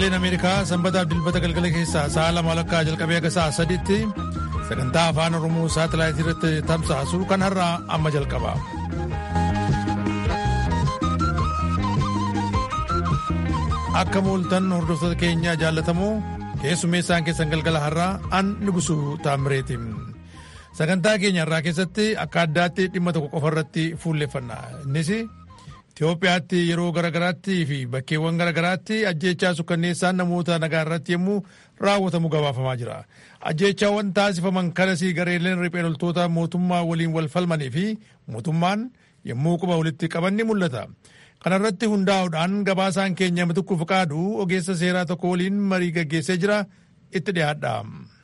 sagaleen ameerikaa sanbataaf dilbata galgala keessaa sa'a lama walakkaa jalqabee aga sa'a sadiitti sagantaa afaan oromoo saatalaayitii irratti tamsaasu kan har'aa amma jalqaba. akka mooltan hordoftoota keenya jaallatamoo keessummeessaan keessan galgala har'aa an nugusuu taamireeti. sagantaa keenya har'aa keessatti akka addaatti dhimma tokko qofa irratti fuulleffanna innis Itoophiyaatti yeroo garaagaraatti fi bakkeewwan garaagaraatti ajjeechaa sukkanneessaan namoota nagaa irratti yommuu raawwatamu gabaafamaa jira. Ajjeechaawwan taasifaman kanasii gareeleen riphee loltoota mootummaa waliin wal falmanii fi mootummaan yommuu quba walitti qaban ni mul'ata. Kana irratti hundaa'uudhaan gabaasaan keenya mitukuuf qaadu ogeessa seeraa tokko waliin marii gaggeessee jira itti dhiyaadha.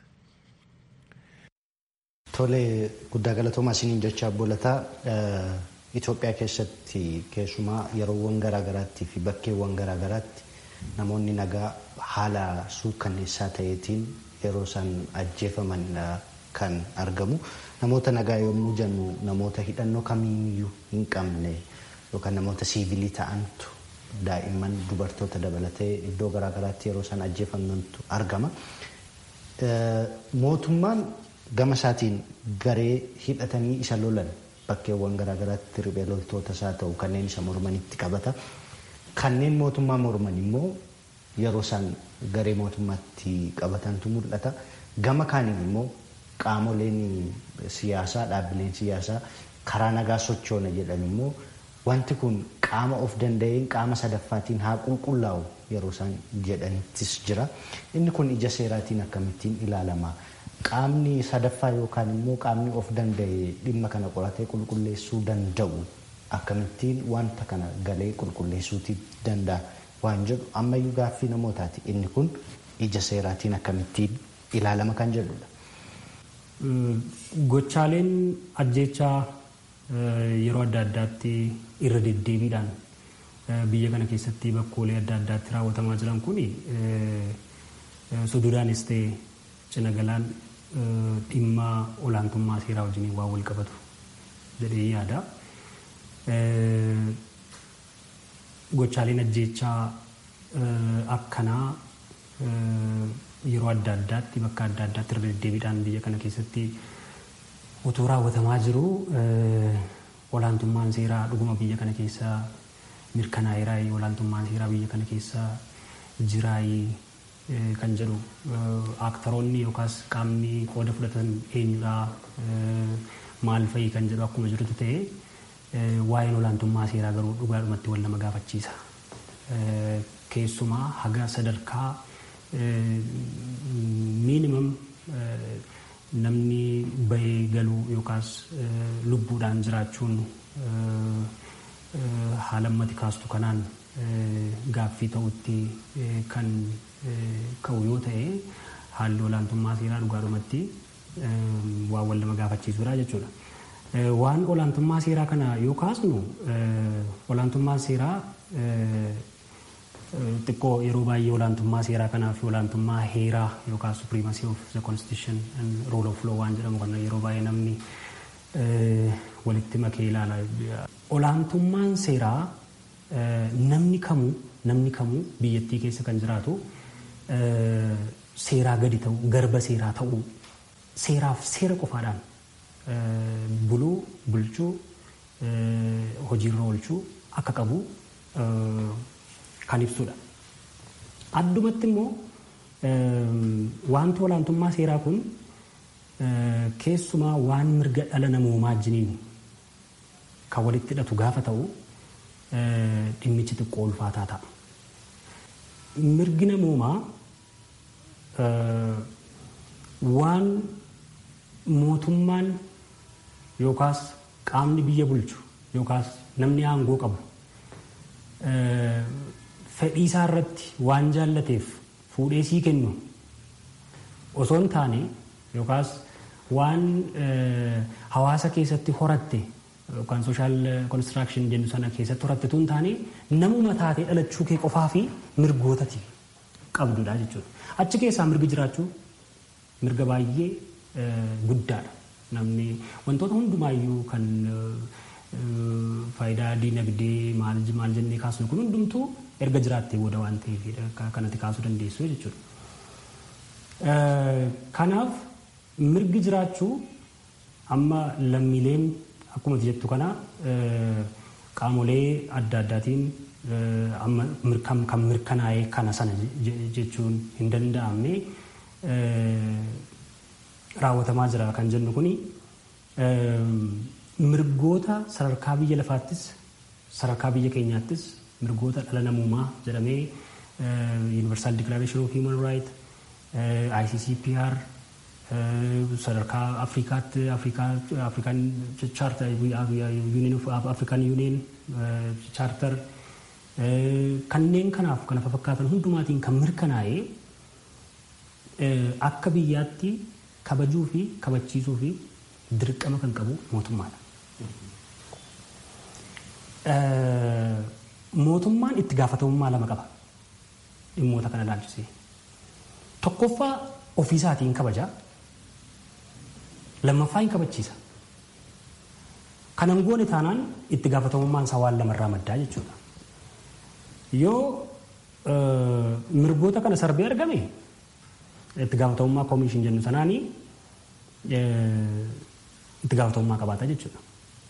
Tole guddaa galatoomaa isiniin jechaa boolataa Itoophiyaa keessatti keessumaa yeroowwan garaagaraattii fi bakkeewwan garaagaraatti namoonni nagaa haala suukkanneessaa ta'eetiin yeroo isaan ajjeefaman kan argamu. Namoota nagaa yommuu jennu namoota hidhannoo kamiiyyuu hin qabne yookaan namoota siivilii ta'antu daa'imman dubartoota dabalatee iddoo garaagaraatti yeroo isaan ajjeefamantu argama. Mootummaan gama isaatiin garee hidhatanii isa lolan bakkeewwan garaagaraatti riphee loltoota isaa ta'u kanneen isa mormanitti qabata. Kanneen mootummaa morman immoo yeroo isaan garee mootummaatti qabatantu mul'ata. Gama kaaniin immoo qaamoleen siyaasaa dhaabbileen siyaasaa karaa nagaa sochoona jedhan immoo wanti kun qaama of danda'een qaama sadaffaatiin haa qulqullaa'u yeroo isaan jedhanittis jira. Inni kun ija seeraatiin akkamittiin ilaalama. Qaamni sadaffaa yookaan immoo qaamni of danda'e dhimma kana qoratee qulqulleessuu danda'u akkamittiin wanta kana galee qulqulleessuutii danda'a waan jedhu ammayyuu gaaffii namootaati. Inni kun ija seeraatiin akkamittiin ilaalama kan jedhudha. Gochaaleen ajjeechaa yeroo adda addaatti irra deddeebiidhaan biyya kana keessatti bakkoolee adda addaatti raawwatamaa jiran kun sududaanis ta'e cina galaan dhimma olaantummaa seeraa wajjin waan wal qabatu jedhee yaada. Gochaaleen ajjeechaa akkanaa yeroo adda addaatti bakka adda addaatti irra deddeebiidhaan biyya kana keessatti utuu raawwatamaa jiru olaantummaan seeraa dhuguma biyya kana keessa mirkanaa'eeraayii olaantummaan seeraa biyya kana keessa jiraayii kan jedhu aaktaroonni yookaas qaamni qooda fudhatan eenyudhaa maal fa'ii kan jedhu akkuma jirutu ta'e waa'een olaantummaa seeraa garuu dhugaadhumatti wal nama gaafachiisa. Keessumaa haga sadarkaa miinimam namni bahee galuu yookaas lubbuudhaan jiraachuun haala ammati kaastu kanaan gaaffii ta'utti kan ka'u yoo ta'e haalli olaantummaa seeraa dhugaadhumatti waan wal nama gaafachiisudha jechuudha. Waan olaantummaa seeraa kana yoo kaasnu olaantummaan seeraa xiqqoo yeroo baay'ee olaantummaa seeraa kanaa fi olaantummaa heeraa yookaan supremacy of the constitution and rule of law waan jedhamu kan yeroo baay'ee namni walitti makee ilaala. Olaantummaan seeraa namni kamuu namni kamuu biyyattii keessa kan jiraatu seeraa gadi ta'uu garba seeraa ta'uu seeraaf seera qofaadhaan buluu bulchuu hojiirra oolchuu akka qabu kan ibsudha. Addumatti immoo wanti olaantummaa seeraa kun keessumaa waan mirga dhala namoomaa wajjiniin kan walitti hidhatu gaafa ta'u dhimmichi xiqqoo ulfaataa ta'a. Mirgi namoomaa waan mootummaan yookaas qaamni biyya bulchu yookaas namni aangoo qabu fedhii isaa irratti waan jaallateef fuudhee sii kennu osoo hin taane yookaas waan hawaasa keessatti horatte yookaan sooshaal konistiraakshን jennu sana keessatti horatte tun taane namuma taatee dhalachuu kee qofaa fi mirgootati qabdudha jechuudha. Achi keessaa mirgi jiraachuu mirga baay'ee guddaadha. Namni wantoota hundumaayyuu kan faayidaa diinagdee maal maal jennee kaasnu kun hundumtuu erga jiraattee booda waan ta'eef kanatti kaasuu dandeessu jechuudha. Kanaaf mirgi jiraachuu amma lammiileen akkuma jettu kana qaamolee adda addaatiin amma kan mirkanaa'ee kana sana jechuun hin danda'amne raawwatamaa jira kan jennu kuni mirgoota sadarkaa biyya lafaattis sadarkaa biyya keenyaattis mirgoota dhala namummaa jedhamee Universal Declaration of Human Rights ICCPR sadarkaa Afrikaatti Afrikaan Charter Union of African Union Charter kanneen kanaaf kana fakkaatan hundumaatiin kan mirkanaa'ee akka biyyaatti kabajuu fi kabachiisuu fi dirqama kan qabu mootummaadha. Mootummaan itti gaafatamummaa lama qaba dhimmoota kana ilaalchisee. Tokkoffaa ofiisaatiin kabajaa lammaffaa hin kabachiisa. Kanan goone taanaan itti gaafatamummaan isaa waan lamarraa maddaa jechuudha. Yoo mirgoota kana sarbee argame itti gaafatamummaa koomishin jennu sanaanii itti gaafatamummaa qabaata jechuudha.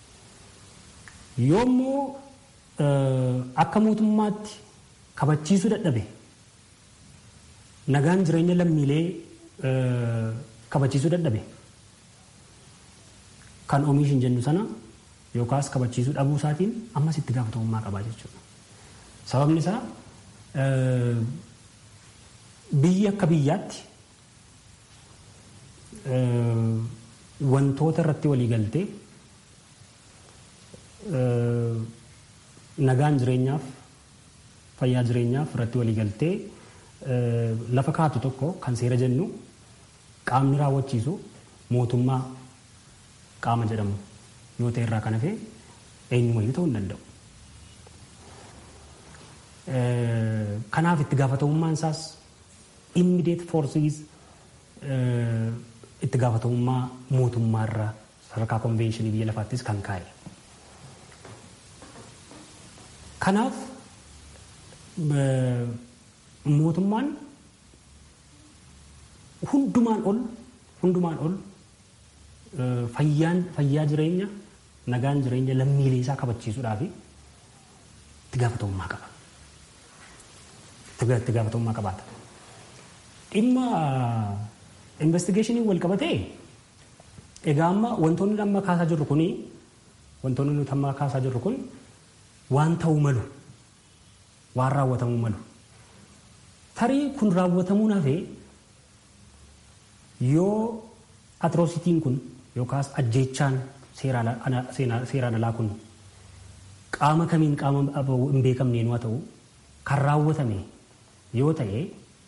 Yoommoo akka mootummaatti kabachiisuu dadhabe nagaan jireenya lammiilee kabachiisuu dadhabe kan oomishin jennu sana yookaas kabachiisuu dhabuu isaatiin ammas itti gaafatamummaa qabaa jechuudha. Sababni isaa biyyi akka biyyaatti wantoota irratti walii galtee nagaan jireenyaaf fayyaa jireenyaaf irratti walii galtee lafa kaatu tokko kan seera jennu qaamni raawwachiisu mootummaa qaama jedhamu yoo ta'e irraa kan hafe eenyumayyuu ta'uu hin danda'u. Kanaaf itti gaafatamummaan isaas immediate forces itti gaafatamummaa mootummaarra sadarkaa konvenshinii biyya lafaattis kan kaa'e. Kanaaf mootummaan hundumaan ol hundumaan ol fayyaan fayyaa jireenya nagaan jireenya lammiilee isaa kabachiisuudhaaf itti gaafatamummaa qaba. Itti gaafatamummaa qabaata. Dhimma investigeeshinii wal qabatee egaa amma wantoonni amma kaasaa jirru kuni wantoonni nuti amma kaasaa jirru kun waan ta'uu malu waan raawwatamuu malu. Tarii kun raawwatamuun hafee yoo atroositiin kun yookaas ajjeechaan seeraan alaa kun qaama kamiin qaama hin beekamneen waa ta'u kan raawwatame yoo ta'e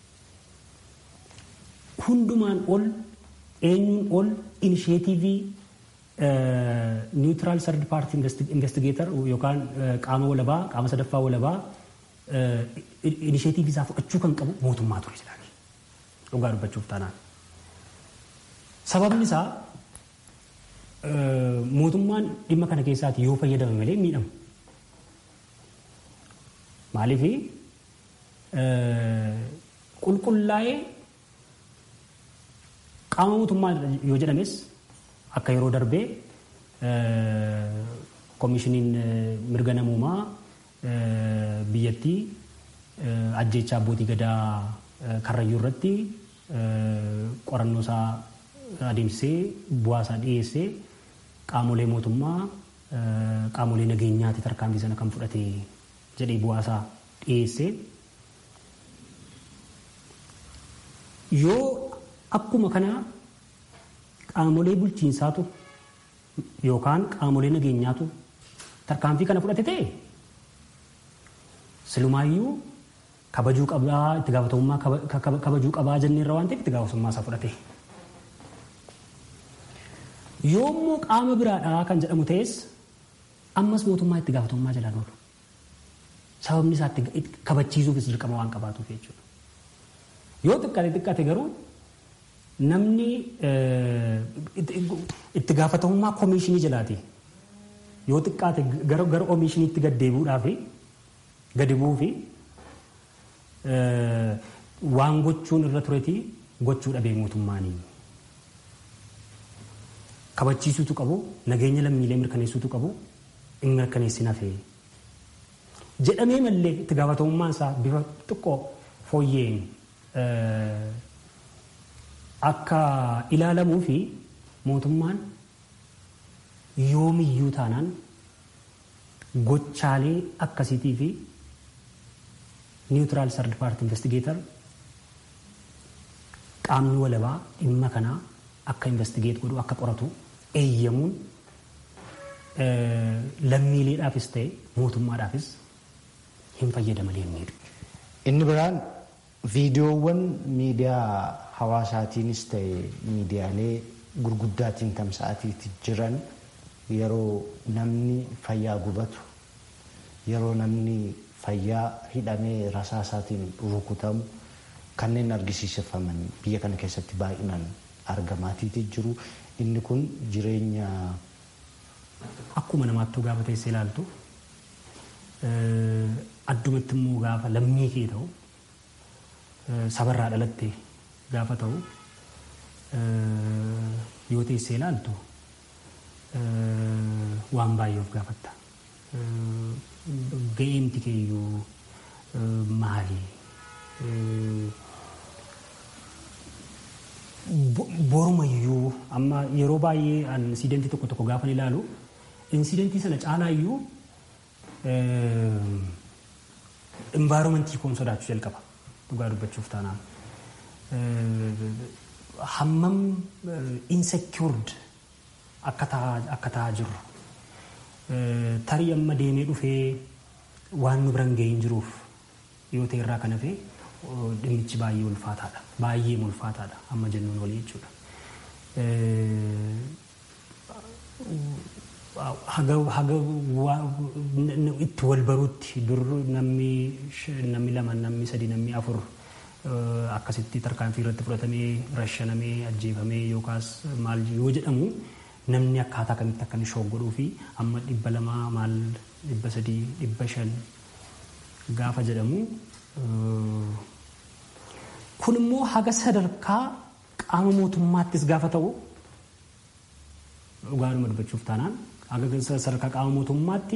hundumaan ol eenyuun ol inisheetivii niwutiraal sardi paartii investigeetar yookaan qaama walabaa qaama sadaffaa walabaa inisheetivii isaa fudhachuu kan qabu mootummaa ture jedhani dhugaa dubbachuuf taanaan. Sababni isaa mootummaan dhimma kana keessaati yoo fayyadame malee miidhamu. Maaliif qulqullaa'ee qaama mootummaa yoo jedhames akka yeroo darbee koomishiniin mirga namoomaa biyyattii ajjeechaa abbootii gadaa karrayyuu irratti qorannoo isaa adeemsisee bu'aa isaa dhiyeessee qaamolee mootummaa qaamolee nageenyaati tarkaanfii sana kan fudhate jedhee bu'aa isaa dhiyeessee yoo akkuma kana qaamolee bulchiinsaatu yookaan qaamolee nageenyaatu tarkaanfii kana fudhate ta'e silumaayyuu kabajuu qabaa itti gaafatamummaa kabajuu qabaa jenneerra waan ta'eef itti gaafatamummaa isaa fudhate. Yoommoo qaama biraadhaa kan jedhamu ta'es ammas mootummaa itti gaafatamummaa jalaan oolu. Sababni isaa kabachiisuufis dirqama waan qabaatuuf jechuudha. Yoo xiqqaate xiqqaate garuu namni itti gaafatamummaa koomishinii jalaati. Yoo xiqqaate gara koomishiniitti gad deebi'uudhaaf gadi bu'uu fi waan gochuun irra turetii gochuu dhabee mootummaanii. Kabachiisuutu qabu nageenya lammiilee mirkaneessuutu qabu hin mirkaneessin hafee. Jedhamee mallee itti gaafatamummaan isaa bifa xiqqoo fooyyeen akka ilaalamuu fi mootummaan yoomiyyuu taanaan gochaalee akkasiitii fi niwutiraal sardi paarti investigeetar qaamni walabaa dhimma kanaa akka investigeet godhu akka qoratu eeyyamuun lammiileedhaafis ta'e mootummaadhaafis hin fayyadamalee hin miidhu. Inni biraan viidiyoowwan miidiyaa hawaasaatiinis ta'e miidiyaalee gurguddaatiin tamsa'atiitti jiran yeroo namni fayyaa gubatu yeroo namni fayyaa hidhamee rasaasaatiin rukutamu kanneen argisiisafaman biyya kana keessatti baay'inaan argamaatiiti jiru. Inni kun jireenya. Akkuma namaattuu gaafa teessee ilaaltu addumatti immoo gaafa lammii kee ta'u sabarraa dhalatte gaafa ta'u yoo teessee ilaaltu waan baay'ee of gaafatta. Ga'eemti keeyyuu maali? Borumayyuu amma yeroo baay'ee insidentii tokko tokko gaafa ilaalu insidentii sana caalaa iyyuu envaayiromentii koon sodaachuu jalqaba dhugaa dubbachuuf taanaan. Hammam insecured akka ta'aa jirru tarii amma deemee dhufee waan nu biran ga'ee hin jiruuf yoo ta'e irraa kan hafe dhimmichi baay'ee ulfaataadha. Baay'ee ulfaataadha amma jennuun walii jechuudha. Haga haga itti wal baruutti dur namni namni lama namni sadi namni afur akkasitti tarkaanfii irratti fudhatamee rashanamee ajjeefamee yookaas maal yoo jedhamu namni akkaataa kamitti akka inni shooggodhuu fi amma dhibba lamaa maal dhibba sadii dhibba shan gaafa jedhamu kun immoo haga sadarkaa qaama mootummaattis gaafa ta'u dhugaadhuma dubbachuuf taanaan haga sadarkaa qaama mootummaatti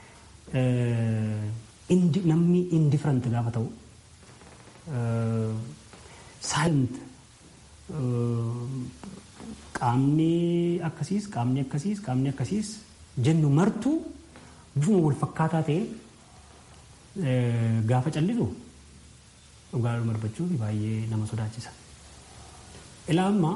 namni indifferent gaafa ta'u silent qaamni akkasiis qaamni akkasiis qaamni akkasiis jennu martuu bifuma wal fakkaataa ta'e gaafa callisu dhugaadhuma dubbachuuf baay'ee nama sodaachisa. Ilaa amma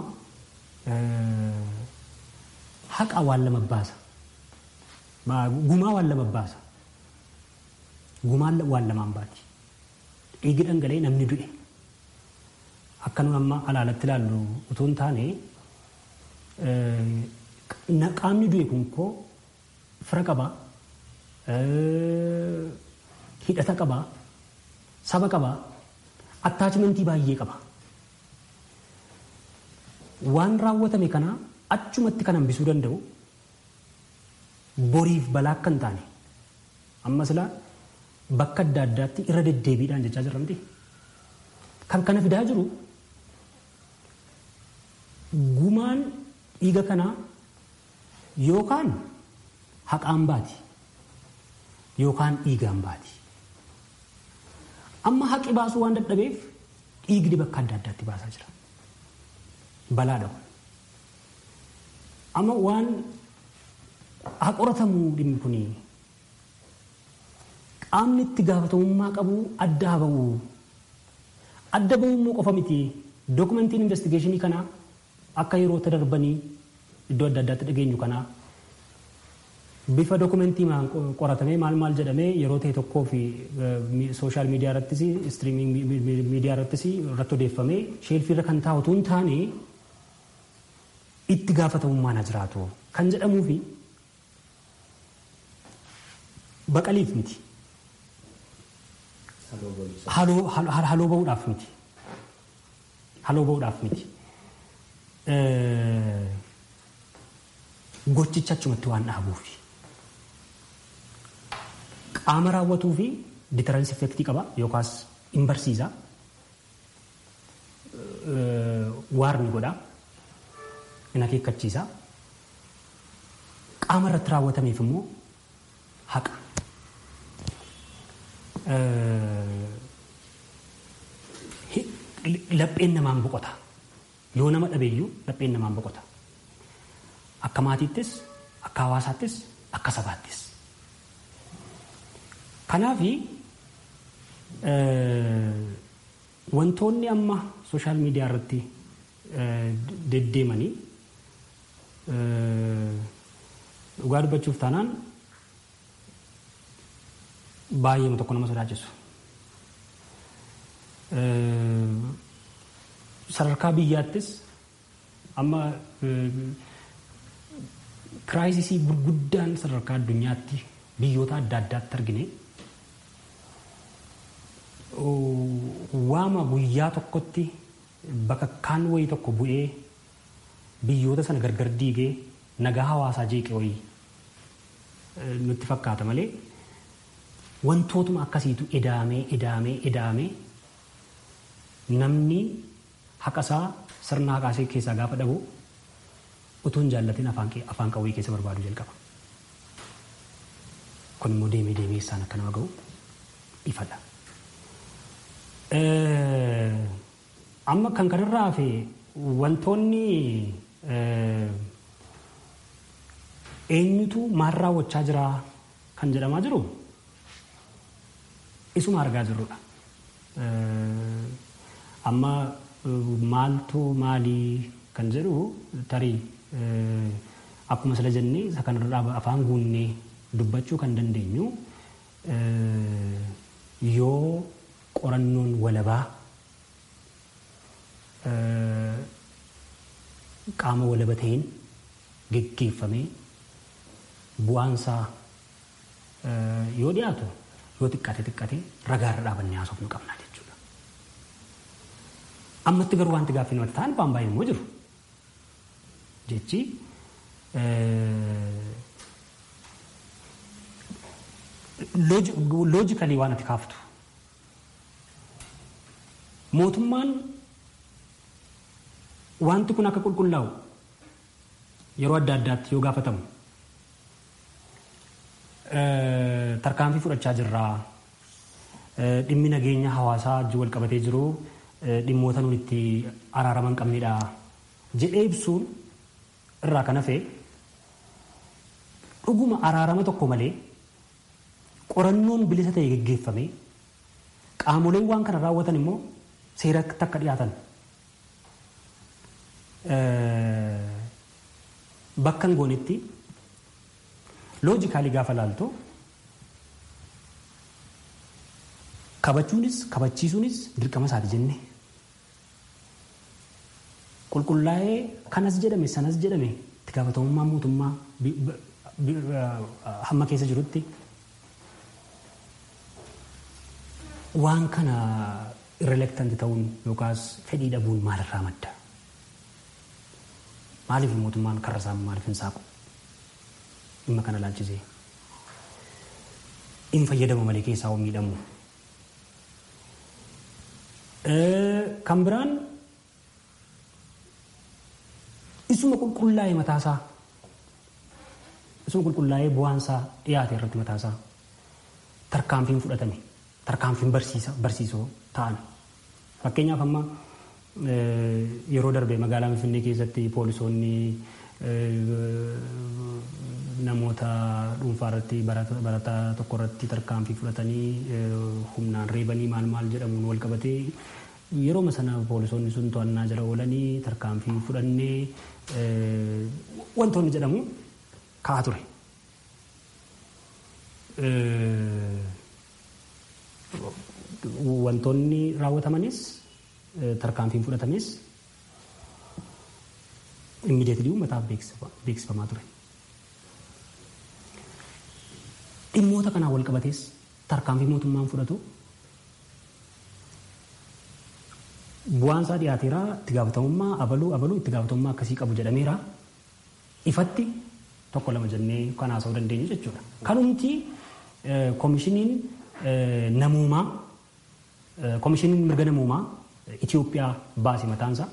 haqa waan lama baasa. Gumaa waan lama baasa. Gumaan waan lamaan baati. Dhiigi dhangala'ee namni du'e. Akka nu amma alaalatti ilaallu utuu hin taane qaamni du'e kun koo fira qabaa, hidhata qabaa, saba qabaa, attaachimentii baay'ee qaba. Waan raawwatame kana achumatti kan hambisuu danda'u boriif balaa akka hin taane amma silaa bakka adda addaatti irra deddeebiidhaan jechaa jirra miti. Kan kana fidaa jiru gumaan dhiiga kanaa yookaan haqaan baati yookaan dhiigaan baati. Amma haqi baasuu waan dadhabeef dhiigni bakka adda addaatti baasaa jira. Balaadha. Amma waan haa qoratamu dhimmi kuni qaamni itti gaafatamummaa qabu adda haa ba'u. Adda ba'uu immoo qofa miti. Dookumentiin investigeeshinii kanaa akka yeroo darbanii iddoo adda addaatti dhageenyu kanaa bifa dookumentii qoratamee maal maal jedhamee yeroo ta'e tokkoo fi sooshaal miidiyaa irrattis istiriiming miidiyaa irrattis irratti odeeffamee sheelfii irra kan taa'utu hin taane itti gaafatamummaan haa jiraatu kan jedhamuu fi baqaliif miti. Haloo ba'uudhaaf miti. Haloo ba'uudhaaf miti. Gochicha achumatti waan dhaabuufi. Qaama raawwatuu fi ditaransi effektii qaba yookaas hin barsiisa waarni godha hin akeekkachiisa qaama irratti raawwatameef immoo haqa. Lapheen namaan boqota. Yoo nama dhabeeyyuu lapheen namaan boqota. Akka maatiittis, akka hawaasaattis, akka sabaattis. Kanaaf wantoonni amma sooshaal miidiyaa irratti deddeemanii dhugaa dubbachuuf taanaan baay'ee tokko nama sodaachisu. Sadarkaa biyyaattis amma kiraayisisii gurguddaan sadarkaa addunyaatti biyyoota adda addaatti argine waama guyyaa tokkotti bakka kaan wayii tokko bu'ee biyyoota sana gargar diigee nagaa hawaasaa jeeqe wayii nutti fakkaata malee wantootuma akkasiitu edaamee edaamee edaamee namni haqasaa sirna haqaasee keessaa gaafa dhabu utuu hin jaallatin afaan qawwee keessa barbaadu jalqaba. Kun immoo deemee deemee isaan akka nama ga'u ifadha. Amma kan kanarraa hafe wantoonni eenyutu maal raawwachaa jira kan jedhamaa jiru isuma argaa jirrudha. Amma maaltu maalii kan jedhu tarii akkuma sila jennee isa kanarraa afaan guunnee dubbachuu kan dandeenyu yoo qorannoon walabaa qaama walaba ta'een geggeeffamee bu'aansaa yoo dhiyaatu yoo xiqqate xiqqate ragaarra dhaabannee haasofnu qabna jechuudha. Ammatti garuu wanti gaaffii namatti ta'an waan baay'ee immoo jiru. Jechi loojikalii waan ati kaaftu. Mootummaan wanti kun akka qulqullaa'u yeroo adda addaatti yoo gaafatamu tarkaanfii fudhachaa jirraa dhimmi nageenya hawaasaa wajjin wal qabatee jiru dhimmoota nuti itti araaraman qabnedha jedhee ibsuun irraa kan hafe dhuguma araarama tokko malee qorannoon bilisa ta'e geggeeffame qaamoleen waan kana raawwatan immoo seeratti akka dhiyaatan bakka hin goonetti loojikaalii gaafa laaltu kabachuunis kabachiisuunis dirqama isaati jenne qulqullaa'ee kanas jedhame sanas jedhame itti gaafatamummaa mootummaa hamma keessa jirutti waan kana irrelektanti ta'uun yookaas fedhii dhabuun maalirraa madda maaliif mootummaan karra isaa maaliif hin saaqu dhimma kana laalchisee hin fayyadamu malee keessaa hoo miidhamu. Kan biraan isuma qulqullaa'ee mataasaa isuma qulqullaa'ee bu'aansaa dhiyaate irratti mataasaa tarkaanfiin fudhatame tarkaanfiin barsiisoo ta'an fakkeenyaaf amma yeroo darbe magaalaa Finfinnee keessatti poolisoonni namoota dhuunfaa irratti barataa tokko irratti tarkaanfii fudhatanii humnaan reebanii maal maal jedhamuun wal qabatee yeroo sana poolisoonni sun to'annaa jala oolanii tarkaanfii fudhannee wantoonni jedhamu ka'aa ture. Wantoonni raawwatamanis tarkaanfiin fudhatames immideetilii uummataaf beeksifamaa ture. Dhimmoota kanaan wal qabatees tarkaanfii mootummaan fudhatu bu'aan isaa dhiyaateera itti gaafatamummaa abaluu abaluu itti gaafatamummaa akkasii qabu jedhameera ifatti tokko lama jennee kan haasa'uu dandeenyu jechuudha. Kanumti koomishiniin namoomaa koomishiniin mirga namoomaa Itoophiyaa baase mataansaa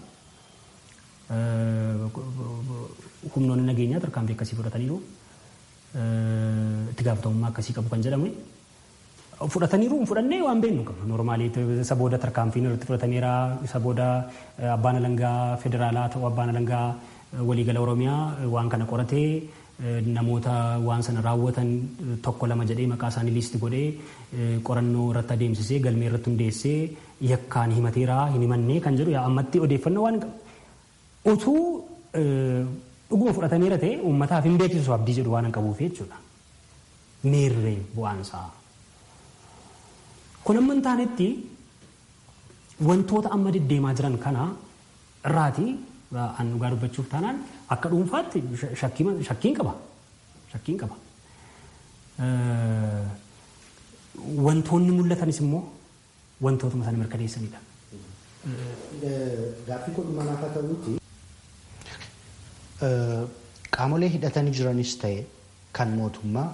humnoonni nageenyaa tarkaanfii akkasii fudhataniiru itti gaafatamummaa akkasii qabu kan jedhame fudhataniiru hin fudhannee waan beeknu qabna noormaalii isa booda tarkaanfiin irratti fudhatameera isa booda abbaan alangaa federaalaa ta'uu abbaan alangaa waliigala oromiyaa waan kana qoratee namoota waan sana raawwatan tokko lama jedhee maqaa isaanii liisti godhee qorannoo irratti adeemsisee galmee irratti hundeessee yakkaan himateera hin himannee kan jedhu ammatti odeeffannoo waan qabu utuu dhuguma fudhatameera ta'e uummataaf hin beeksisu abdii jedhu waan hin qabuuf jechuudha. Meerree bu'aansaa. Kun amma hin taanetti wantoota amma deddeemaa jiran kana irraati an dhugaa dubbachuuf taanaan akka dhuunfaatti shakkiin qaba. Shakkiin qaba. Wantoonni mul'atanis immoo wantootuma sana mirkaneessanidha. Gaaffii kun manaaf haa ta'uuti. Qaamolee hidhatanii jiranis ta'e kan mootummaa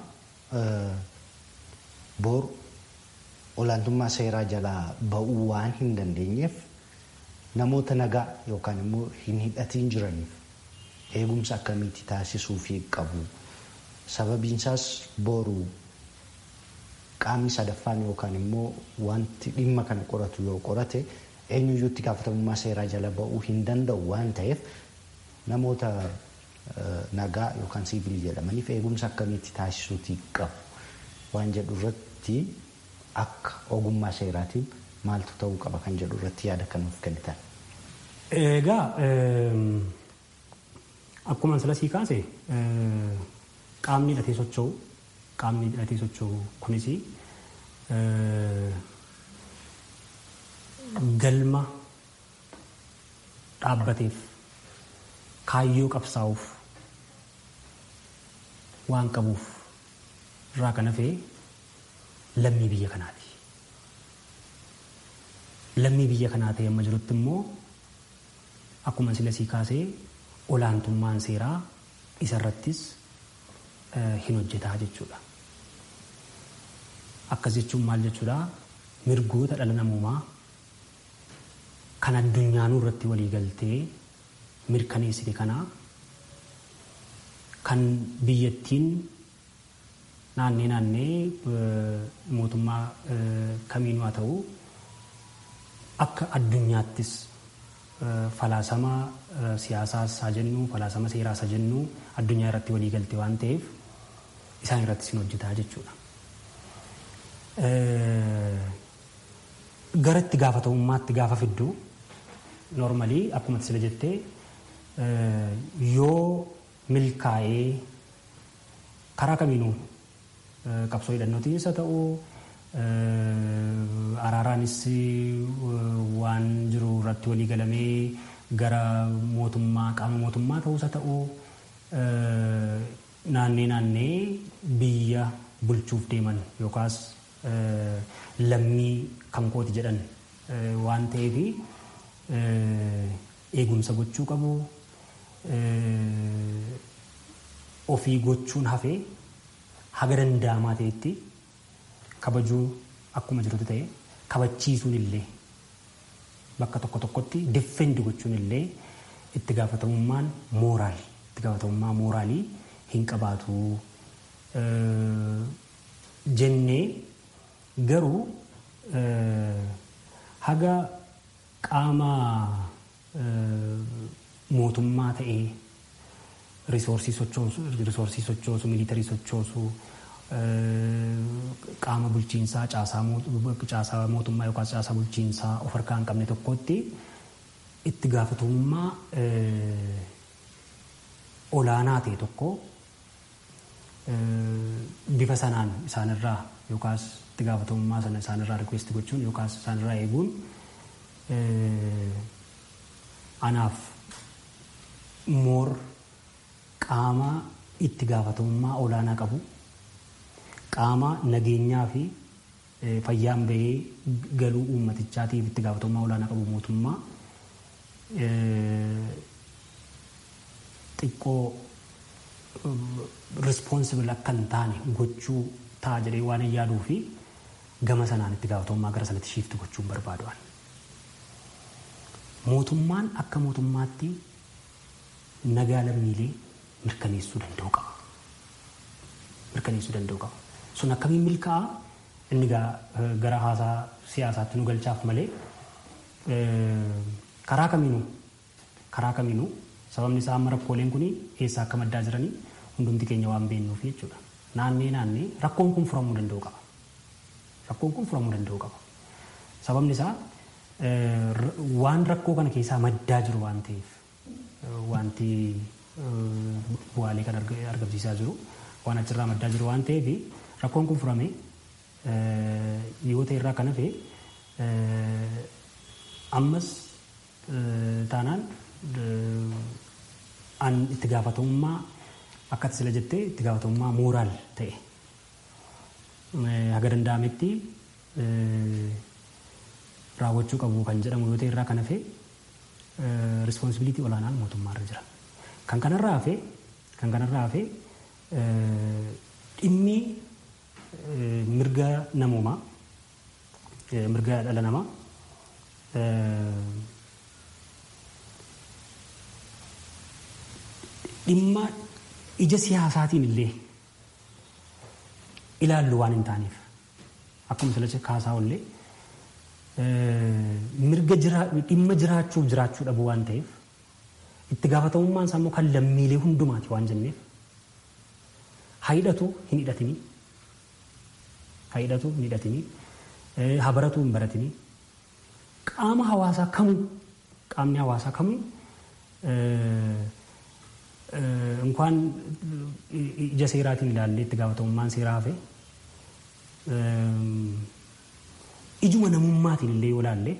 boru olaantummaa seeraa jalaa ba'uu waan hin dandeenyeef namoota nagaa yookaan immoo hin hidhatiin jiraniif eegumsa akkamiitti taasisuufii qabu. Sababiin isaas boru qaamni sadaffaan yookaan immoo wanti dhimma kana qoratu yoo qorate eenyuyyuu itti gaafatamummaa seeraa jala ba'uu hin danda'u waan ta'eef namoota nagaa yookaan siivilii jedhamaniif eegumsa akkamiitti taasisuutii qabu waan jedhu irratti akka ogummaa seeraatiin maaltu ta'uu qaba kan jedhu irratti yaada kan nuuf kennitan. Egaa akkuma sila sii kaase qaamni hidhatee socho'u qaamni hidhatee socho'u kunis galma dhaabbateef kaayyoo qabsaa'uuf waan qabuuf irraa kan hafee lammii biyya kanaati. Lammii biyya kanaa ta'e amma jirutti immoo akkuma sila sii kaasee olaantummaan seeraa isarrattis hin hojjetaa jechuudha. Akkas jechuun maal jechuudha? Mirgoota dhala namoomaa kan addunyaanuu irratti walii galtee mirkaneessite kanaa kan biyyattiin naannee naannee mootummaa kamiinuu haa ta'u akka addunyaattis falaasama siyaasaas haa jennu falaasama seeraas haa jennu addunyaa irratti walii galte waan ta'eef isaan irratti sin hojjetaa jechuudha. Gara itti gaafatamummaatti gaafa fiddu noormalii akkuma sila jettee yoo milkaa'ee karaa kamiinuu qabsoo hidhannootiinis haa ta'u araaraanis waan jiru irratti walii galamee gara mootummaa qaama mootummaa ta'us haa ta'u naannee naannee biyya bulchuuf deeman yookaas lammii kan kooti jedhan waan ta'eef eegumsa gochuu qabu ofii gochuun hafee haga danda'amaa ta'etti kabajuu akkuma jirutu ta'e kabachiisuun illee bakka tokko tokkotti diffendi gochuun illee itti gaafatamummaan mooraal itti gaafatamummaa mooraalii hin qabaatu jennee garuu haga qaama mootummaa ta'ee risoorsii sochoosu miilitarii sochoosu qaama bulchiinsaa caasaa mootummaa yookaan caasaa bulchiinsaa of harkaa hin qabne tokkotti itti gaafatamummaa olaanaa ta'e tokko bifa sanaan isaanirraa yookaas itti gaafatamummaa sana isaanirraa rikweesti gochuun yookaas isaanirraa eeguun anaaf moor qaama itti gaafatamummaa olaanaa qabu qaama nageenyaa fi fayyaan bahee galuu uummatichaatiif itti gaafatamummaa olaanaa qabu mootummaa xiqqoo rispoonsibili akka hin taane gochuu ta'a jedhee waan hin yaaduu fi gama sanaan itti gaafatamummaa gara sanatti shiifti gochuun barbaadu'an. Mootummaan akka mootummaatti nagaa lammiilee mirkaneessuu danda'u qaba. Mirkaneessuu danda'u qaba. Sun akkamiin milkaa'a inni gara haasaa siyaasaatti nu galchaaf malee karaa kamiinuu karaa kamiinuu sababni isaa amma rakkooleen kun eessaa akka maddaa jiranii hundumti keenya waan beeknuuf jechuudha. Naannee naannee rakkoon kun furamuu danda'u qaba. Rakkoon kun furamuu danda'u qaba. Sababni isaa waan rakkoo kana keessaa maddaa jiru waan ta'eef wanti bu'aalee kan argamsiisaa jiru waan achirraa maddaa jiru waan ta'eef rakkoon kun furame yoo ta'e irraa kan hafe ammas taanaan an itti gaafatamummaa akkati sila jettee itti gaafatamummaa mooraal ta'e haga danda'ametti raawwachuu qabu kan jedhamu yoo ta'e irraa kan hafe rispoonsibiliitii olaanaan mootummaarra jira. Kan kanarraa hafe kan kanarraa hafe dhimmi mirga namoomaa mirga dhala namaa dhimma ija siyaasaatiin illee ilaallu waan hin taaneef akkuma sila kaasaa ollee mirga dhimma jiraachuuf jiraachuu dhabu waan ta'eef itti gaafatamummaan isaa immoo kan lammiilee hundumaati waan jenneef hidhatu hin hidhatinii hidhatu hin hidhatinii habaratu hin baratinii qaama hawaasaa kamuu qaamni hawaasaa kamuu እንኳን ija seeraatiin ilaallee itti gaafatamummaan seeraa hafe ijuma namummaatiin illee yoo ilaalle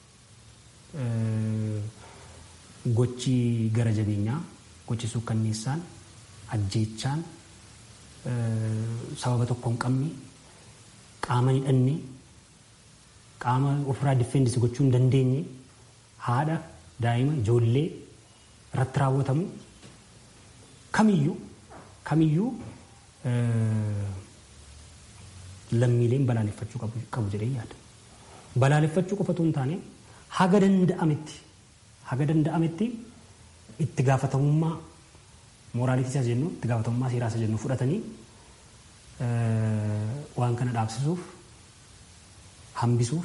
gochi gara jabeenyaa gochi suukkanneessaan ajjeechaan sababa tokko hin qabne qaama hidhanne qaama ofirraa difeendisi gochuu hin dandeenye haadha daa'ima ijoollee irratti raawwatamu kamiyyuu kamiyyuu lammiileen balaaleffachuu qabu jedhee yaada. Balaaleffachuu qofatu hin taane haga danda'ametti haga danda'ametti itti gaafatamummaa mooraalitii isa jennu itti gaafatamummaa seeraa isa jennu fudhatanii waan kana dhaabsisuuf hambisuuf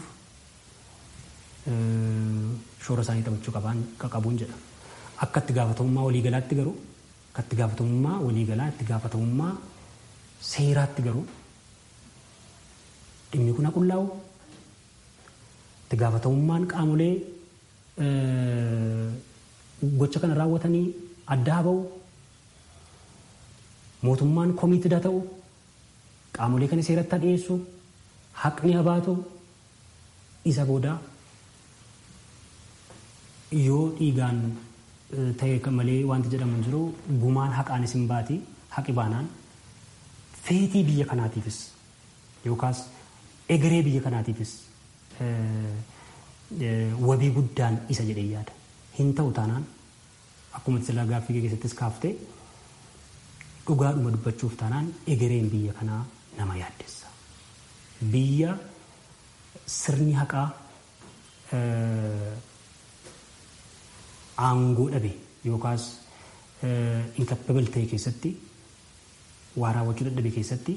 shoora isaanii taphachuu qabuun jedha. Akka itti gaafatamummaa waliigalaatti garuu akka itti gaafatamummaa waliigalaa itti gaafatamummaa seeraatti garuu dhimmi kun haqullaa'u itti gaafatamummaan qaamolee gocha kana raawwatanii adda haa ba'u mootummaan komiitida ta'u qaamolee kana seeratti dhiyeessu haqni haa baatu isa booda yoo dhiigaan ta'e malee wanti jedhamu hin jiru gumaan haqaan isin baati haqi baanaan feetii biyya kanaatiifis yookaas egeree biyya kanaatiifis wabii guddaan isa jedhee yaada. Hin ta'u taanaan akkuma silaa gaaffii keessattis kaaftee dhugaadhuma dubbachuuf taanaan egereen biyya kanaa nama yaaddessa. Biyya sirni haqaa aangoo dhabe yookaas inkapabil ta'e keessatti waa raawwachuu dadhabe keessatti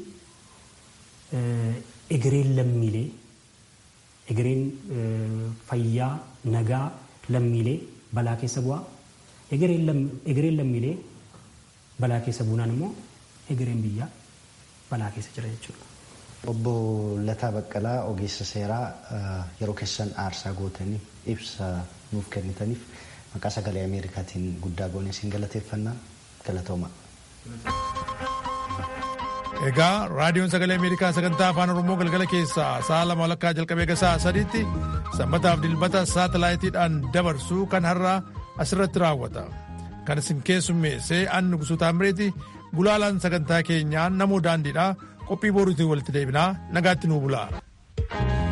egereen lammiilee egereen fayyaa nagaa lammiilee balaa keessa bu'aa egereen lammiilee balaa keessa buunaan immoo egereen biyyaa balaa keessa jira jechuudha. Obbo Lataa Baqqalaa ogeessa seeraa yeroo keessan aarsaa gootanii ibsa nuuf kennitaniif maqaa sagalee Ameerikaatiin guddaa goonee siin galateeffannaa galatooma. Egaa raadiyoon sagalee Ameerikaa sagantaa afaan Oromoo galgala keessaa sa'a lama walakkaa jalqabee gasaa sadiitti sanbataaf dilbata saatalaayitiidhaan dabarsuu kan har'aa asirratti raawwata. Kan isin keessummeessee an Nugusuu Taamireeti gulaalaan sagantaa keenyaa namoo daandiidhaa qophii boruutiin walitti deebinaa nagaatti nuu bulaa.